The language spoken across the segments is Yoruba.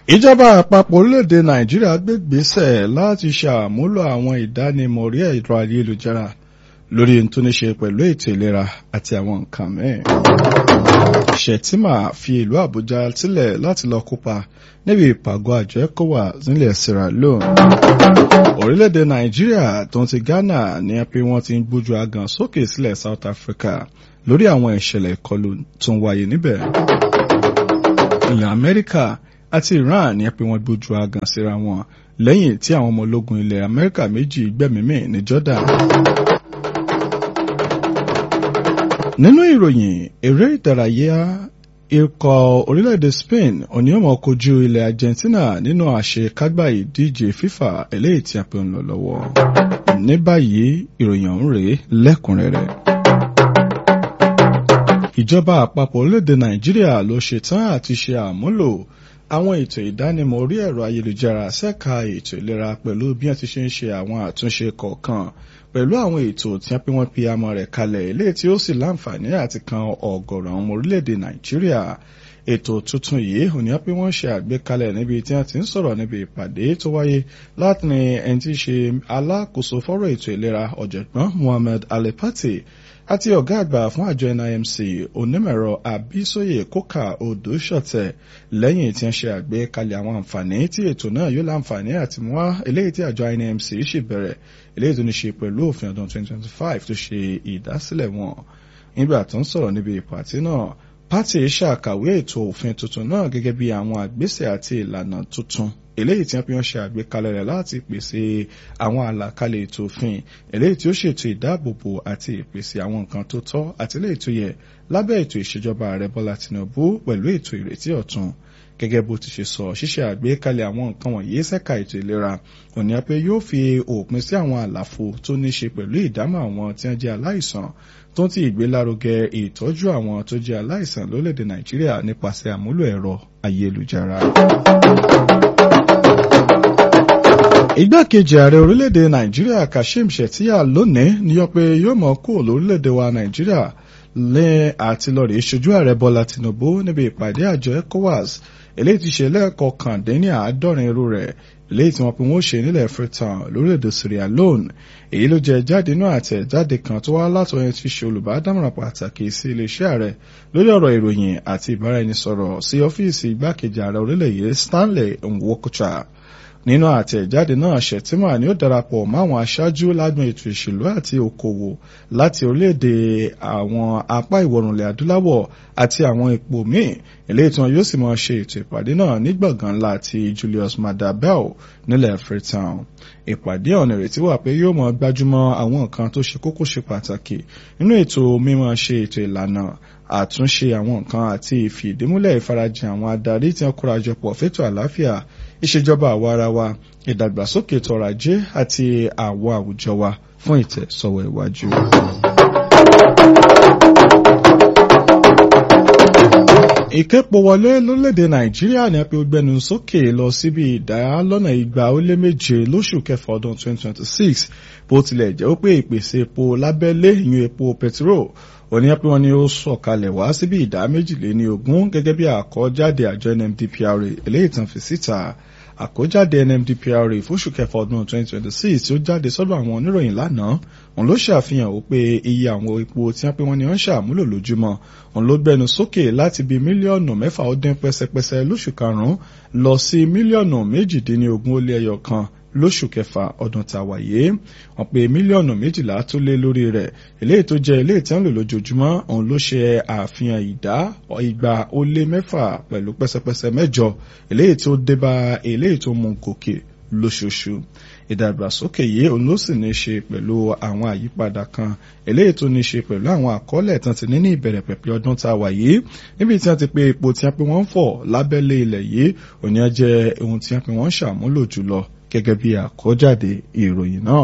ìjọba àpapọ̀ orílẹ̀-èdè nàìjíríà gbé gbèsè láti ṣàmúlò àwọn ìdánimọ̀ orí ẹ̀rọ ayélujára lórí ohun tó ní ṣe pẹ̀lú ètò ìlera àti àwọn nǹkan mẹ́rin. Shettima fi ìlú àbújá sílẹ̀ láti lọ kópa níbi ìpàgọ́ àjọ ECOWAS nílẹ̀ Sierra Leone. orílẹ̀-èdè nàìjíríà tó ń ti ghana ní pé wọ́n ti ń gbójú agan sókè sílẹ̀ South Africa lórí àwọn ìṣẹ̀lẹ̀ ìkọlù tó ń wáyé níbẹ̀. ilẹ̀ amẹ́ríkà àti Iran ní pé wọ́n gbójú agan síra wọn lẹ́yìn tí àwọn ọmọ ológun ilẹ̀ Amẹ́ríkà méjì gbẹ̀mímì ní Jordan. nínú ìròyìn eré ìdárayá ikọ̀ orílẹ̀-èdè Spain oníyànmọ́ kojú ilẹ̀ Argentina nínú àṣekágbá ìdíje FIFA eléyìí tí a pè ń lọ lọ́wọ́. ní báyìí ìròyìn ọ̀hún rèé lẹ́kùnrẹ́rẹ́ ìjọba àpapọ̀ orílẹ̀-èdè Nàìjíríà ló ṣetán àti ṣe àmúlò àwọn ètò ìdánimọ̀ orí ẹ̀rọ ayélujára ṣẹ́ka ètò ìlera pẹ̀lú bí wọ́n ti ṣe ń ṣe àwọn àtúnṣe kọ̀ọ̀kan pẹ̀lú àwọn ètò tí wọ́n pín wọ́n fi amọ̀ rẹ̀ kalẹ̀ eléyìí tí ó sì láǹfààní àti kan ọ̀gọ̀rọ̀ àwọn ọmọ orílẹ̀-èdè Nàìjíríà ètò tuntun yìí ò ní pé wọ́n ṣe àgbékalẹ̀ níbi tí wọ́n ti ń sọ̀rọ̀ níbi ìpàdé tó wáyé láti ní ẹni tí í ṣe alákòóso fọ́rọ̀ ètò ìlera ọ̀jọ̀gbọ́n Muhammed Alepati àti ọ̀gá àgbà fún àjọ NIMC onímọ̀ẹ̀rọ Abísóyè Kókà Odòṣọ̀tẹ̀ lẹ́yìn tí wọ́n ṣe àgbékalẹ̀ àwọn àǹfààní tí ètò náà yóò láǹfààní àti mú wá eléyìí tí àjọ NIMC sì bẹ̀rẹ̀ eléyìí tó ní ṣe pẹ̀lú òfin ọdún 2025 tó ṣe ìdásílẹ̀ wọn nígbà tó ń sọ̀rọ̀ níbi ìpàtí náà pátì ṣàkàwé ètò òfin tuntun náà gẹ́gẹ́ bí àwọn àgbésẹ̀ àti ìlànà tuntun eléyìí tí wọ́n fi hàn ṣe àgbékalẹ̀ rẹ̀ láti pèsè àwọn àlàkalẹ̀ ètò òfin eléyìí tí ó ṣètò ìdáàbòbò àti ìpèsè àwọn nǹkan tó tọ́ àti eléyìí tó yẹ lábẹ́ ètò ìṣèjọba ààrẹ Bọ́lá Tinubu pẹ̀lú ètò ìrètí ọ̀tun gẹ́gẹ́ bó ti ṣe sọ ṣíṣe àgbékalẹ̀ àwọn nǹkan wọ̀nyí ṣẹ́ka ètò ìlera òní pé yóò fi òpin sí àwọn àlàfo tó ní ṣe pẹ̀lú ìdámọ̀ àwọn tí wọ́n jẹ́ aláìsàn tó ti ìgbélárugẹ ìtọ́jú àwọn tó jẹ́ aláìsàn lórílẹ̀‐èdè Nàìjíríà nípasẹ̀ àmúlò ẹ̀rọ ayélujára. Igbákejì ààrẹ orílẹ̀-èdè Nàìjíríà Kashim Shettima lónìí ní yọ pé yóò mọ̀ kúrò lórílẹ̀-èdè wa Nàìjíríà lé àti lọ́ọ̀rì ìṣojú ààrẹ Bọ́lá Tinubu níbi ìpàdé àjọ ECOWAS eléyìí ti ṣe lẹ́ẹ̀kọkàndínní àádọ́rin irú rẹ̀ eléyìí tí wọ́n pe wọ́n ṣe nílẹ̀ Freetown lórílẹ̀‐èdè Sierra Leone èyí ló jẹ́ jáde inú àtẹ̀jáde kan tó wá látọ̀yẹn ti ṣe olùbádámọ̀ràn pàtàkì sí iléeṣẹ́ ààrẹ lórí ọ̀rọ̀ ìròyìn àti ìbáraẹnisọ̀rọ̀ sí ọ́fíìsì igbákejì ààrẹ orílẹ̀ yìí Stanley Nwokocha nínú àtẹ̀jáde náà Shettima ni ó darapọ̀ máwọn aṣáájú lágbọn ètò ìṣèlú àti okòwò láti orílẹ̀-èdè àwọn apá ìwọ̀rùnlẹ̀ adúláwọ̀ àti àwọn ipò míì eléyìí tí wọn yóò sì máa ṣe ètò ìpàdé náà ní gbọ̀ngàn ńlá ti Julius Maada Bell nílẹ̀ Freetown ìpàdé ọ̀nà ìrètí wà pé yóò máa gbájúmọ́ àwọn nǹkan tó ṣe kókó ṣe pàtàkì nínú ètò mímọ́ ṣe ètò ìlànà àtúnṣe àwọn nǹkan àti ìfìdímúlẹ̀ ìfarajìn àwọn adarí tí wọ́n kórajọpọ̀ fétò àlàáfíà ìṣèjọba àwa ara wa ìdàgbàsókè tọrọ̀ ajé àti àwọn àwùjọ wa fún ìtẹ̀sọ́wọ́ iwájú. ìkẹ́pọ̀ wọlé lórílẹ̀‐èdè nàìjíríà ní apẹ́ ògbẹ́nu sókè lọ síbi ìdá lọ́nà igba ó lé méje lóṣù kẹfà ọdún 2026 bó tilẹ̀ jẹ́ pé ìpèsè epo lábẹ́lé ìyún epo pẹtiró òní pé wọ́n ní ó sọ̀kalẹ̀ wá síbi ìdá méjìléní ogún gẹ́gẹ́ bí àkọ́jáde àjọ NMDPRA eléyìí tán fi síta àkójáde NMDPRA fóṣù kẹfà ọdún 2026 tí ó jáde sọ́dọ̀ àwọn oníròyìn lánàá òun ló ṣàfihàn wípé iye àwọn epo tí wọ́n pé wọ́n ní wọ́n ṣàmúlò lójúmọ́ òun ló gbẹnu sókè láti bí mílíọ̀nù mẹ́fà ó dín pẹ́sẹpẹ́sẹ lóṣù karùn-ún lọ sí mílíọ̀nù méjìdínlógún ó lé ẹyọ kan lóṣù kẹfà ọdún tá a wà yìí wọ́n pé mílíọ̀nù méjìlá tó lé lórí rẹ̀ eléyìí tó jẹ́ eléyìí tí wọ́n lò lójoojúmọ́ òun ló ṣe àfihàn ìdá igba ó lé mẹ́fà pẹ̀lú pẹ́sẹpẹ́sẹ mẹ́jọ eléyìí tó débá eléyìí tó mú gòkè lóṣooṣù ìdàgbàsókè yìí òun ló sì ní ṣe pẹ̀lú àwọn àyípadà kan eléyìí tó ní ṣe pẹ̀lú àwọn àkọọ́lẹ̀ tán ti ní ní ìbẹ̀rẹ̀ pẹ̀pẹ̀ ọdún tá a wà yìí níbi tí wọ́n ti pé epo tí wọ́n pe wọ́n ń fọ̀ lábẹ́lé ilẹ̀ yìí òní á jẹ́ ohun tí wọ́n pe wọ́n ń ṣàmúlò jùlọ gẹ́gẹ́ bí àkọ́jáde ìròyìn náà.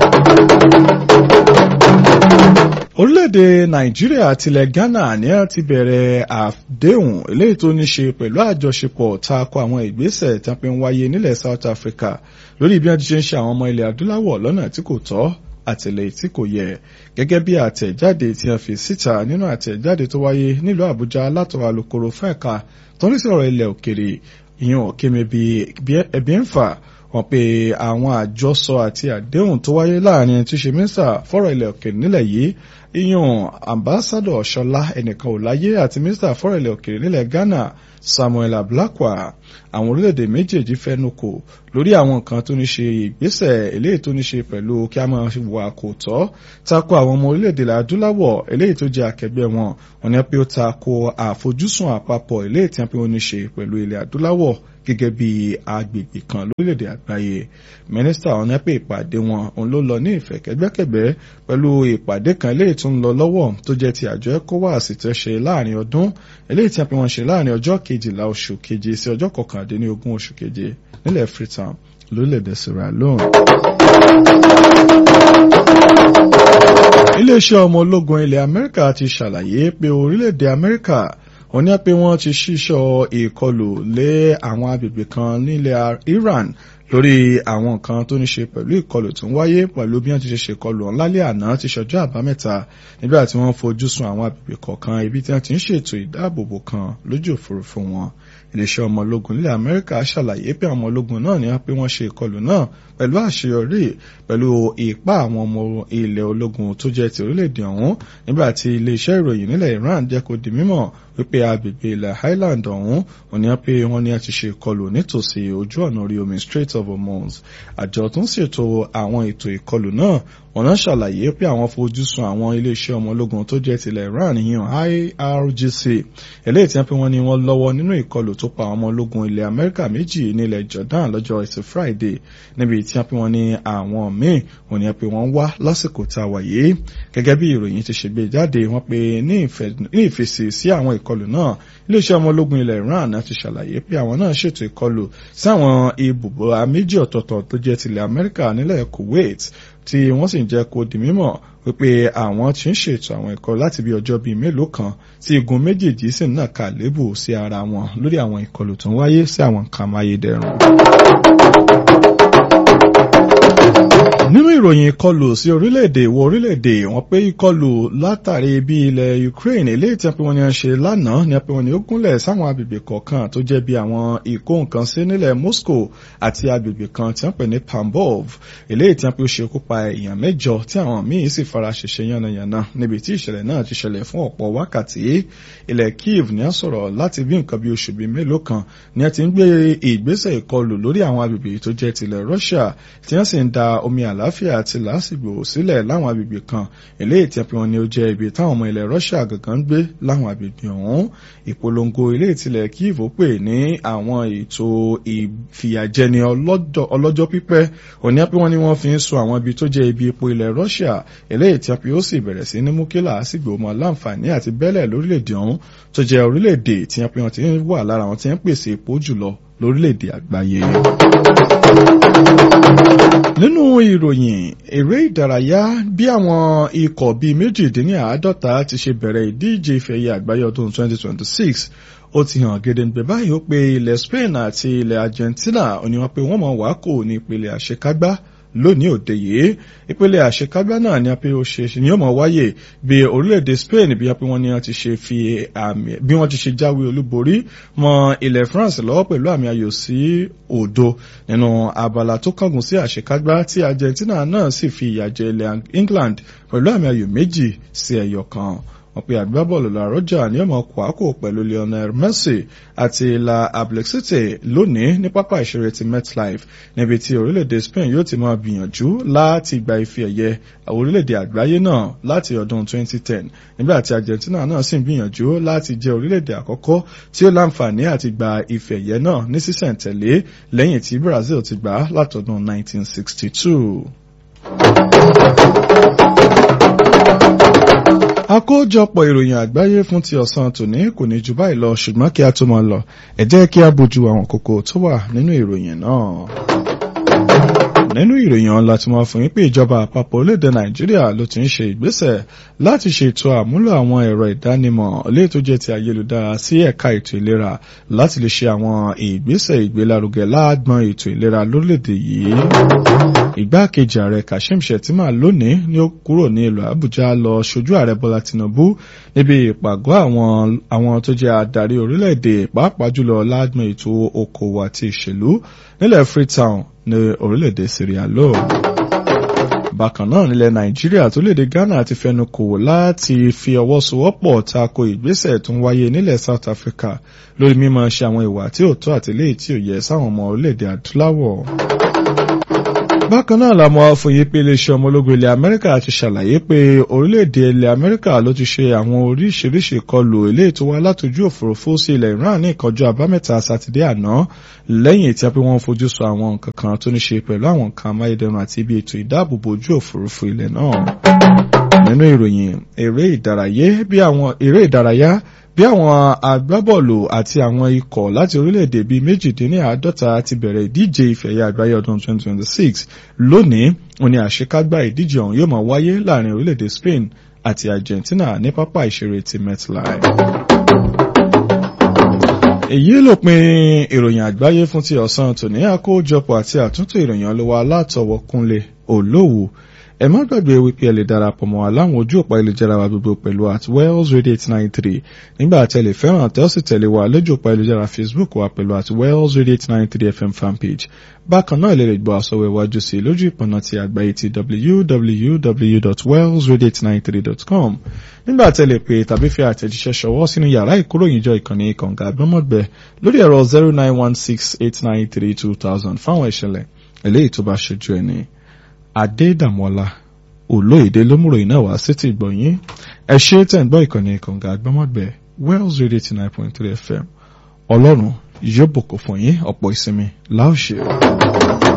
orílẹ̀-èdè nàìjíríà àtilẹ̀ ghana ní a ti bẹ̀rẹ̀ àdéhùn eléyìí tó ní ṣe pẹ̀lú àjọṣepọ̀ tako àwọn ìgbésẹ̀ tí wọ́n fi ń wáyé nílẹ̀ south africa lórí bí wọ́n ti ṣe ń ṣe àwọn ọmọ ilẹ̀ adúláwọ̀ lọ́nà tí kò tọ́ àtìlẹ́yìn tí kò yẹ gẹ́gẹ́ bí àtẹ̀jáde tí wọ́n fi síta nínú àtẹ̀jáde tó wáyé nílùú àbújá látọ̀rọ̀ alukoro fún ẹ̀ka tó ní sọ̀rọ̀ ilẹ̀ òkèrè ìyẹn Kẹ́mi Ebienfa wọ́n pe àwọn àjọsọ àti àdéhùn tó wáyé láàrin tí ṣe mínísítà fọ́rọ̀ ilẹ̀ òkèèrè nílẹ̀ yìí ìyẹn ambassadọ Ṣọlá ẹnìkan ò láyé àti mínísítà fọ́rọ̀ ilẹ̀ òkèèrè nílẹ̀ Ghana Samuel Ablakwa àwọn orílẹ̀-èdè méjèèjì fẹ́nu kò lórí àwọn nǹkan tó ní ṣe ìgbésẹ̀ eléyìí tó ní ṣe pẹ̀lú kí a máa wà kò tọ́ tako àwọn ọmọ orílẹ̀-èdè adúláwọ̀ eléyìí tó jẹ́ akẹgbẹ́ wọn wọn ni pé ó tako àfojúsùn àpapọ̀ eléyìí tí wọ́n ní ṣe pẹ̀lú ilẹ̀ adúláwọ̀ gẹ́gẹ́ bí agbègbè kan lórílẹ̀‐èdè àgbáyé mínísítà ọ̀nà pé ìpàdé wọn òun ló lọ ní ìfẹ̀kẹ́gbẹ́kẹ̀gbẹ́ pẹ̀lú ìpàdé kan eléyìí tó ń lọ lọ́wọ́ tó jẹ́ ti àjọ ECOWAS tó ṣe láàrin ọdún eléyìí tí a pè wọ́n ṣe láàrin ọjọ́ kejìlá oṣù keje sí ọjọ́ kọkàndínlógún oṣù keje nílẹ̀ Freetown lórílẹ̀‐èdè Sierra Leone. iléeṣẹ́ ọmọ ológun ilẹ̀ Amẹ́ríkà ti ṣàlàyé pé orílẹ̀‐èdè Amẹ́ríkà wọ́n ní pé wọ́n ti ṣíṣọ́ ìkọlù lé àwọn agbègbè kan nílẹ̀ Iran lórí àwọn nǹkan tó ní ṣe pẹ̀lú ìkọlù tó ń wáyé pẹ̀lú bí wọ́n ti ṣe ṣèkọlù ọ̀hún lálẹ́ àná ti ṣọjọ́ àbámẹ́ta nígbà tí wọ́n fojú sun àwọn agbègbè kọ̀ọ̀kan ibi tí wọ́n ti ń ṣètò ìdáàbòbò kan lójú òfurufú wọn iléeṣẹ́ ọmọ ológun nílẹ̀ Amẹ́ríkà ṣàlàyé pé àwọn ọmọ ológun náà ní pé wọ́n ṣe ìkọlù náà pẹ̀lú àṣeyọrí pẹ̀lú ipá àwọn ọmọ ilẹ̀ ológun tó jẹ́ ti orílẹ̀-èdè ọ̀hún nígbà tí iléeṣẹ́ ìròyìn nílẹ̀ Iran jẹ́ kó di mímọ̀ wípé agbègbè ilẹ̀ Highland ọ̀hún wọ́n ní pé wọ́n ní a ti ṣe ìkọlù nítòsí ojú ọ̀nà orí omi Strait of Hormuz àjọ tó ń ṣètò àwọn ètò ìkọlù náà wọ́n náà ṣàlàyé pé àwọn fojú sun àwọn iléeṣẹ́ ọmọ ológun tó jẹ́ tilẹ̀ Iran yíyan IRGC eléyìí tí wọ́n pé wọ́n ní wọ́n lọ́wọ́ nínú ìkọlù tó pa àwọn ọmọ ológun ilẹ̀ Amẹ́ríkà méjì nílẹ̀ Jordan lọ́jọ́ ẹtì Friday níbi tí wọ́n pé wọ́n ní àwọn míì wọ́n ní pé wọ́n wá lásìkò tá a wà yìí gẹ́gẹ́ bí ìròyìn ti ṣe gbé jáde wọ́n pé ní ìfèsì sí àwọn ìkọlù náà iléeṣẹ́ ọmọ ológun ilẹ̀ Iran ti ṣàlàyé pé àwọn náà ṣètò ìkọlù sí àwọn ibùbọ̀ méjì ọ̀tọ̀ọ̀tọ̀ tó jẹ́ tilẹ̀ Amẹ́ríkà nílẹ̀ Kuwait tí wọ́n sì ń jẹ́ kó di mímọ̀ wípé àwọn tí ń ṣètò àwọn ẹ̀kọ́ láti bí ọjọ́ bíi mélòó kan tí igun méjèèjì sì ń nàka lébù sí ara wọn lórí àwọn ìkọlù tó ń wáyé sí àwọn nǹkan amáyédẹrùn. nínú ìròyìn ìkọlù sí orílẹ̀-èdè ìwọ̀ orílẹ̀-èdè wọ́n pé ìkọlù látàrí bí ilẹ̀ Ukraine eléyìí tí wọ́n ní wọ́n ṣe lánàá ni wọ́n ní ó gúnlẹ̀ sáwọn agbègbè kọ̀ọ̀kan tó jẹ́ bí àwọn ìkó nǹkan sí nílẹ̀ Moscow àti agbègbè kan tí wọ́n pè ní Tambov eléyìí tí wọ́n pé ó ṣekú pa èèyàn mẹ́jọ tí àwọn míì sì fara ṣèṣe yánnayànna níbi tí ìṣẹ̀lẹ̀ náà ti ṣẹlẹ̀ fún ọ̀pọ̀ wákàtí ilẹ̀ Kiev ní a sọ̀rọ̀ láti bí nǹkan bí oṣù bíi mélòó kan ni a ti ń gbé ìgbésẹ̀ ìkọlù lórí àwọn agbègbè tó jẹ́ tilẹ̀ Russia tí wọ́n sì ń da omi àlàáfíà àti làásìgbò sílẹ̀ láwọn agbègbè kan eléyìí tí wọ́n ní ó jẹ́ ibi táwọn ọmọ ilẹ̀ Russia gangan gbé láwọn agbègbè ọ̀hún ìpolongo eléyìí tilẹ̀ Kiev pè ní àwọn ètò ìfìyàjẹni ọlọ́jọ́ pípẹ́ òní pé wọ́n ní wọ́n fi ń so àwọn ibi tó jẹ́ ibi epo ilẹ̀ Russia eléyìí tí wọ́n sì bẹ̀rẹ̀ sí ní mú kí làásìgbò mọ́ láǹfààní àti bẹ́lẹ̀ lórílẹ̀‐èdè ọ̀hún tó jẹ́ orílẹ̀‐èdè tí wọ́n ti wà lára àwọn tí wọ́n pèsè epo jùlọ lórílẹ̀‐èdè àgbáyé. nínú ìròyìn eré ìdárayá bí àwọn ikọ̀ bíi méjìdínláàádọ́ta ti ṣe bẹ̀rẹ̀ ìdíje ìfẹ̀yẹ àgbáyé ọdún 2026 ó ti hàn gedegbe báyìí ó pé ilẹ̀ Spain àti ilẹ̀ Argentina ó ní wọ́n pé wọ́n mọ̀ wá kò ní ìpele àṣekágbá lónìí òde yìí ìpele àṣekágbá náà ni a pé ó ṣe ni ó mọ̀ wáyé bí orílẹ̀-èdè Spain bí wọ́n pé wọ́n ní wọ́n ti ṣe fi àmì bí wọ́n ti ṣe jáwé olúborí mọ́ ilẹ̀ France lọ́wọ́ pẹ̀lú àmì ayò sí òdo nínú abala tó kángun sí àṣekágbá tí Argentina náà sì fi ìyà jẹ ilẹ̀ England pẹ̀lú àmì ayò méjì sí ẹyọ kan wọ́n pe àgbábọ́ọ̀lù La Roja ní ọmọ kwakò pẹ̀lú Lionel Messi àti La Ablexite lónìí ní pápá ìṣeré ti MetLife níbi tí orílẹ̀-èdè Spain yóò ti máa gbìyànjú láti gba ife ẹ̀yẹ orílẹ̀-èdè àgbáyé náà láti ọdún 2010 nígbà tí Argentina náà sì ń gbìyànjú láti jẹ́ orílẹ̀-èdè àkọ́kọ́ tí ó láǹfààní àti gba ife ẹ̀yẹ náà ní sísẹ̀ǹtẹ̀lé lẹ́yìn tí Brazil ti gbà á látọdún 1962. àkójọpọ̀ ìròyìn àgbáyé fún ti ọ̀sán tòní kò ní jù báyìí lọ ṣùgbọ́n kí a tó máa lọ ẹ jẹ́ kí a bójú àwọn kókó tó wà nínú ìròyìn náà. nínú ìròyìn ọ̀la tí wọ́n fún yín pé ìjọba àpapọ̀ orílẹ̀-èdè nàìjíríà ló ti ń ṣe ìgbésẹ̀ láti ṣètò àmúlò àwọn ẹ̀rọ ìdánimọ̀ léè tó jẹ́ ti ayélujára sí ẹ̀ka ètò ìlera láti lè ṣe àwọn ìgbésẹ̀ ìgbélárugẹ láàgbọn ètò ìlera lórílẹ̀-èdè yìí. ìgbákejì ààrẹ kashim shettima lónìí ni ó kúrò ní ìlú àbújá lọ ṣojú ààrẹ bọ́lá tinubu níbi ìpàgọ́ àwọn àwọn tó jẹ́ adarí orílẹ̀-èdè pàápàá jùlọ láàgbọn ètò okòwò àti ìṣèlú nílẹ̀ freetown ní orílẹ̀-èdè Sierra Leone. bákan náà nílẹ̀ nàìjíríà tó léde ghana ti fẹnu kò láti fi ọwọ́ sowọ́pọ̀ tako ìgbésẹ̀ tó ń wáyé nílẹ̀ south africa lórí mímọ̀ ṣe àwọn ìwà tí ò tó àti léyìí tí ò yẹ sáwọn ọmọ orílẹ̀-èdè adúláwọ̀. bákan náà la mọ̀ fòye pé iléeṣẹ́ ọmọ ológun ilẹ̀ amẹ́ríkà ti ṣàlàyé pé orílẹ̀-èdè ilẹ̀ amẹ́ríkà ló ti ṣe àwọn oríṣiríṣi ìkọlù eléyìí tó wá látòjú òfurufú sí ilẹ̀ iran ní ìkọjú àbámẹ́ta sátidé àná lẹ́yìn tí a pé wọ́n fojú sọ àwọn nǹkan kan tó ní ṣe pẹ̀lú àwọn nǹkan amáyédẹrùn àti ibi ètò ìdáàbòbò ojú òfurufú ilẹ̀ náà. nínú ìròyìn eré ìdárayá bí àwọn eré ìdárayá bí àwọn agbábọ́ọ̀lù àti àwọn ikọ̀ láti orílẹ̀-èdè bíi méjìdínláàádọ́ta ti bẹ̀rẹ̀ ìdíje ìfẹ̀yẹ àgbáyé ọdún 2026 lónìí òní àṣekágbá ìdíje ọ̀hún yóò máa wáyé láàrin orílẹ̀-èdè Spain àti Argentina ní pápá ìṣeré ti MetLife èyí ló pin ìròyìn àgbáyé fún ti ọ̀sán tòní àkójọpọ̀ àti àtúntò ìròyìn ọlọ́wọ́ alátọwọ́ kúnlé olówó ẹ má gbàgbé wípé ẹ lè darapọ̀ mọ́ aláwọn ojú òpá ìlújára wa gbogbo pẹ̀lú at wells radio eight nine three nígbà tẹ́ lè fẹ́ràn tẹ́ ó sì tẹ̀lé wa lójú òpá ìlújára facebook wa pẹ̀lú at wells radio eight nine three fm fanpage bákan náà lè lè gbọ́ àsọwọ́ iwájú sí lójú ìpọ̀nà ti àgbáyé ti www.wellsradio893.com nígbà tẹ́ lè pè tàbí fi àtẹ̀jíṣẹ́ ṣọwọ́ sínú yàrá ìkóròyìnjọ ìkànnì kànga àgbọ́mọ̀gbẹ́ lórí ẹ̀rọ zero nine one six eight nine three two thousand fáwọn ìṣẹ̀lẹ̀ eléyìí tó bá ṣojú ẹni. Adédàmọ́lá olóyèdè lómùròyìn náà wá sétí ìgbọ̀nyín ẹ ṣe tẹ̀ ń gbọ́ ìkànnì kànga àgbọ́mọ̀gbẹ́ Wells Radio eighty nine point three FM ọlọ́run yóò bùkún fún yín ọ̀pọ̀ ìsinmi láòṣè.